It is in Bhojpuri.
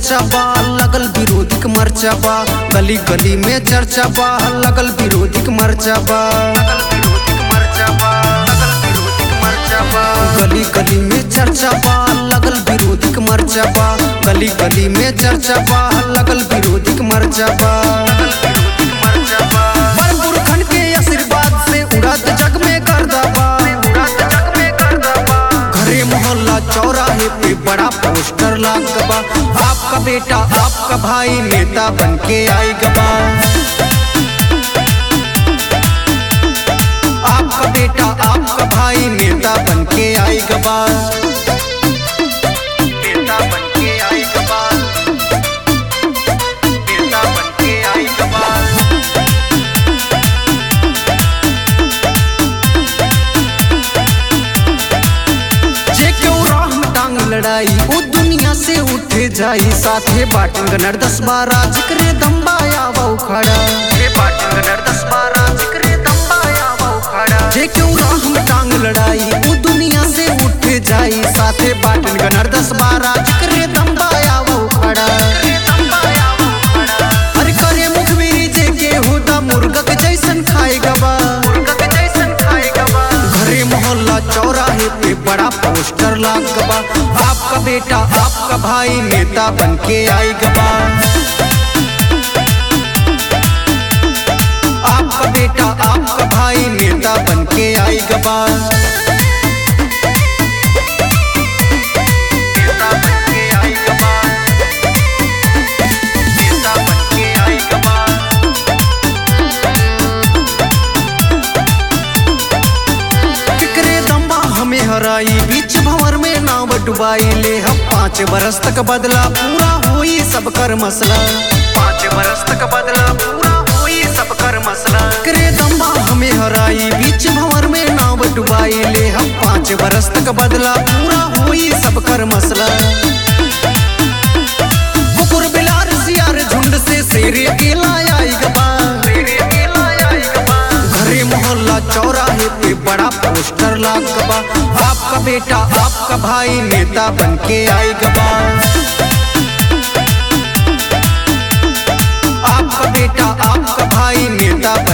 चर्चा बा लगल विरोधी के मर्चा बा गली गली में चर्चा बा लगल विरोधी के मर्चा बा लगल विरोधी के मर्चा बा लगल विरोधी के मर्चा बा गली गली में चर्चा बा लगल विरोधी के मर्चा बा गली गली में चर्चा बा लगल विरोधी के मर्चा बा लगल विरोधी के मर्चा बा पर पुरखन के आशीर्वाद से उड़त जग में गर्दा बा उड़त जग में गर्दा बा घरे मोहल्ला चौराहे पे बड़ा पोस्टर लाग गबा आपका बेटा आपका भाई नेता बन के आई गबा आपका बेटा आपका भाई नेता बन के आई गबा नेता बन के आई गबा नेता बन के आई गबा जे क्यों राह में टांग लड़ाई वो दुनिया से उठे जाई साथे बाटन गनर दस बारह जिक्रे दम्बाया वो खड़ा हे बाटन गनर दस बारह जिक्रे दम्बाया वो खड़ा जे क्यों राह में टांग लड़ाई वो दुनिया से उठे जाई साथे बाटन गनर दस बारह जिक्रे दम्बाया वो खड़ा अरे करे मुखबिरी जे के होता मुर्गा के जैसन खाए गबा मुर्गा के जैसन खाए गबा घरे मोहल्ला चौराहे पे बड़ा पोस्टर लाग गबा आपका बेटा आपका भाई नेता बन के आई गबा आपका बेटा आपका भाई नेता बन के आई गबा नेता बन के आई गबा नेता बन के आई गबा केकरे दम्बा हमें हराई बीच भंवर में नाव डुबाई ले हम पाँच बरस तक बदला पूरा हुई सब कर मसला पाँच बरस तक बदला पूरा हुई सब कर मसला केकरे दम्बा हमें हराई बीच भंवर में नाव डुबाई ले हम पाँच बरस तक बदला पूरा हुई सब कर मसला कुकुर बिलार सियार झुंड से शेर अकेला आई गबा घरे मोहल्ला चौराहे पे बड़ा पोस्टर लाग गबा आपका बेटा आपका भाई नेता बन के आई गबा आपका बेटा आपका भाई नेता